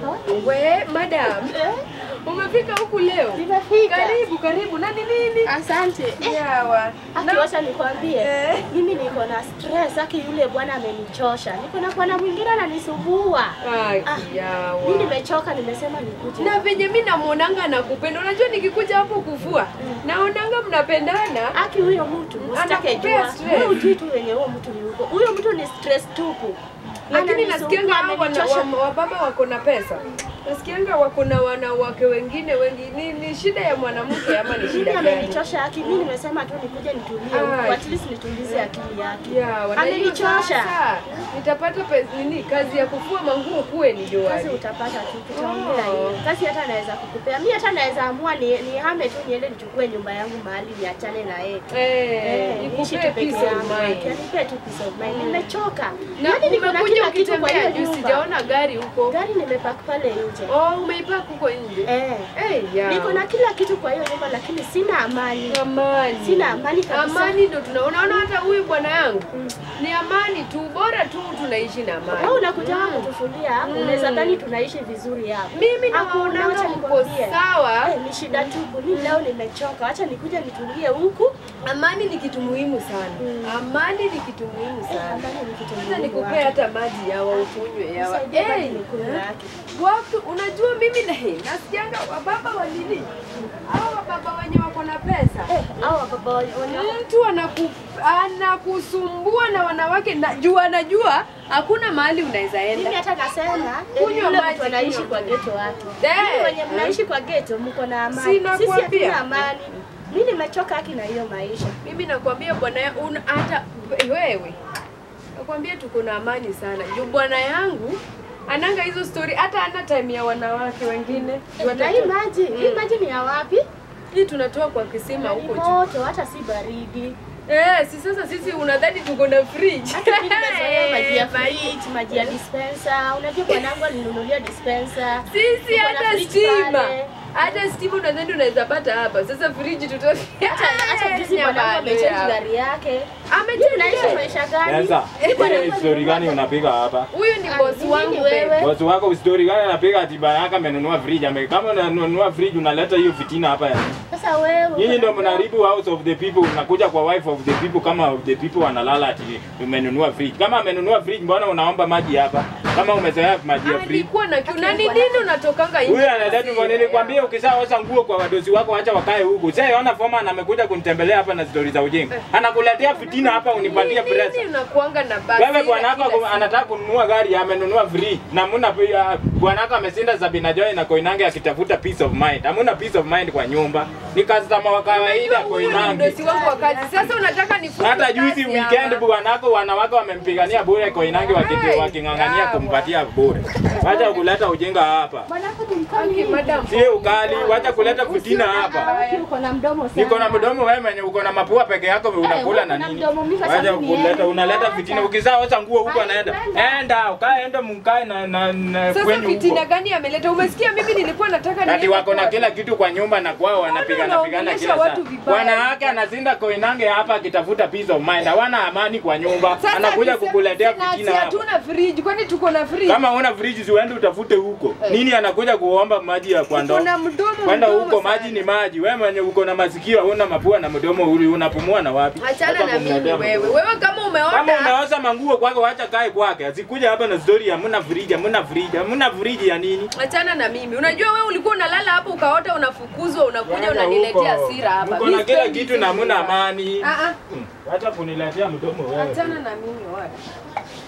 We, madam. Eh, Umefika huku leo? Nimefika. Karibu, karibu. Nani nini? Asante. Eh, Yawa. Aki, wacha nikwambie Eh. mimi niko na stress. Aki, yule bwana amenichosha. Niko na bwana mwingine ananisumbua. Ai, Ah, yawa. Mimi nimechoka, nimesema nikuje. na venye mi namwonanga nakupenda. Unajua nikikuja hapo kuvua naonanga mnapendana. Aki, huyo mtu usitake Anakupea jua. stress. Wewe hujui tu wenye huyo mtu ni huko. Huyo mtu ni stress tupu. Lakini Ananisumbua, nasikianga hao wana- amenichosha. wa- wababa wako na pesa. Nasikianga wako na wanawake wengine wengi. Ni, ni shida ya mwanamke ama ni Mimi shida gani? amenichosha Aki, mimi nimesema tu nikuje nitulie Ah. huku, at least nitulize akili yake. Yawa, na hiyo Amenichosha. sasa, Nitapata pesa nini? Kazi ya kufua manguo kuwe ni Kazi joani. utapata tu, tutaongea Oh. hiyo. Kazi hata naweza kukupea. Mimi hata naweza amua ni nihame tu niende nichukue nyumba yangu mahali niachane na yeye. Eh, Eh, niishi ikupe tu peke peace of yangu. mind. Nipe tu peace of mind. Nimechoka. Na Yaani niko na umekuja kila kitu kwa hiyo ukitembea juu, nyumba. sijaona gari huko. Gari nimepark pale nje. Oh, umeipark huko nje. Eh. Eh, ya. Niko na kila kitu kwa hiyo nyumba lakini sina amani. amani. Sina amani kabisa. Amani ndo tunaona. Unaona hata huyu bwana yangu Mm. ni amani tu, bora tu tunaishi na amani. Wewe unakuja hapa Mm. kutufulia hapo. Unaweza dhani tunaishi vizuri hapa. Mimi Hakuna, naona wacha mko nikwambie. sawa. Eh, ni shida tupu. Mimi leo nimechoka. Acha nikuje nitulie huku. Amani ni kitu muhimu sana. Mm. Amani ni kitu muhimu Eh, sana. amani ni kitu Sasa muhimu nikupea watu. hata maji yawa ukunywe yawa. Nisaidie maji Eh, nikunywe eh. yake. Watu unajua mimi na hii nasikianga wababa wa nini? Hao wababa wenye wako na pesa. Eh, hawa baba wenye Mtu anaku, anakusumbua na wanawake na juu anajua hakuna mahali unaweza Mimi enda. hata nasema Kunywa eh, yule maji, mtu anaishi kunywa kwa maji. geto watu. Eh, Mimi wenye eh. mnaishi kwa geto mko na amani. Si Sisi nakwambia. hatuna amani. Mimi nimechoka haki na hiyo maisha. Mimi nakwambia bwana ya- una- hata wewe nakwambia tuko na amani sana. Juu bwana yangu ananga hizo story hata ana time ya wanawake wengine. Juu Na hata- hii maji, hii Mm. maji ni ya wapi? hii tunatoa kwa kisima Ni huko juu. moto, hata si baridi. Eh, si sasa sisi unadhani tuko na fridge. Hata mimi nimezoea maji ya Eh, fridge, maji ya dispenser. Unajua bwanangu alinunulia dispenser. Sisi Tuko na hata fridge stima. pale. Hata stima unadhani unaweza pata hapa. Sasa fridge tuto. Hata hata juzi bwanangu amechange gari yake. Mimi naishi Amechange. maisha gani? Sasa, Mimi bwanangu wewe story gani unapiga hapa? Huyu ni Ah, boss mimi wangu ni wewe. wewe. Bosi wako story gani anapiga ati baba yake amenunua fridge? Ame kama unanunua fridge unaleta hiyo fitina hapa. Sasa wewe Nyinyi ndio mnaharibu house of the people, unakuja kwa wife of the people kama the people wanalala ati umenunua fridge. Kama amenunua fridge mbona unaomba maji hapa? Kama umezoea maji ya fridge. Alikuwa na kiu. Na ni nini unatokanga nje? Huyu analeta mbona nilikwambia ukishaosha nguo kwa wadosi wako acha wakae huku. Sasa ona Foreman amekuja kunitembelea hapa na story za ujinga. Anakuletea fitina hapa unipatie Nini pressure. unakuanga na basi? Wewe bwanako anataka kununua gari amenunua free na muna uh, bwanako amesinda Sabina Joy na Koinange akitafuta peace of mind. Hamuna peace of mind kwa nyumba. Ni customer wa kawaida Koinange. Mdosi wangu wa kazi. Sasa unataka nifuke Hata juzi kazi weekend ama? bwanako wanawake wamempigania bure Koinange wakiti Hai, waking'ang'ania sawa. kumpatia bure. Wacha kuleta ujinga hapa. Bwanako ni Aki, mkali. madam. Sie ukali, wacha kuleta fitina hapa. Haki uko na mdomo sana. Niko na mdomo wewe mwenye uko na mapua peke yako unakula na uko na nini? mdomo, mimi sasa Wacha mimi kuleta niende. unaleta fitina. Ukizaosha nguo huko Hai, anaenda. nenda. Enda, ukae enda mkae na na, na Sasa kwenyu fitina huko. gani ameleta? Umesikia mimi nilikuwa nataka Ati niende wako na kwake. kila kitu kwa nyumba na kwao wanapigana pigana unaongelesha kila saa. watu vibaya. Bwana wake anazinda Koinange hapa akitafuta peace of mind. Hawana amani kwa nyumba. Sasa Anakuja akisema kukuletea sina- fitina si hapa. hatuna fridge. Kwani tuko na fridge? Kama una fridge si uende utafute huko. Eh. Nini anakuja kuomba maji ya kwa ndoo? Uko na mdomo Kwenda mdomo huko sana. maji ni maji. Wewe mwenye uko na masikio huna mapua na mdomo uli unapumua na wapi? Achana Hata na mimi kumletea wewe. mdomo. Wewe kama Kama umeona unaosha manguo kwake wacha kae kwake. Asikuja hapa na story hamna fridge, hamna fridge, hamna fridge ya nini? achana na mimi. Unajua wewe ulikuwa unalala hapo ukaota unafukuzwa, unakuja Kwenda unaniletea huko. hasira hapa. Mko Mimi na kila sipendi kitu na hizo hamna vitu. amani. Ah ah. Hmm, Wacha kuniletea mdomo wewe. Achana na mimi wewe.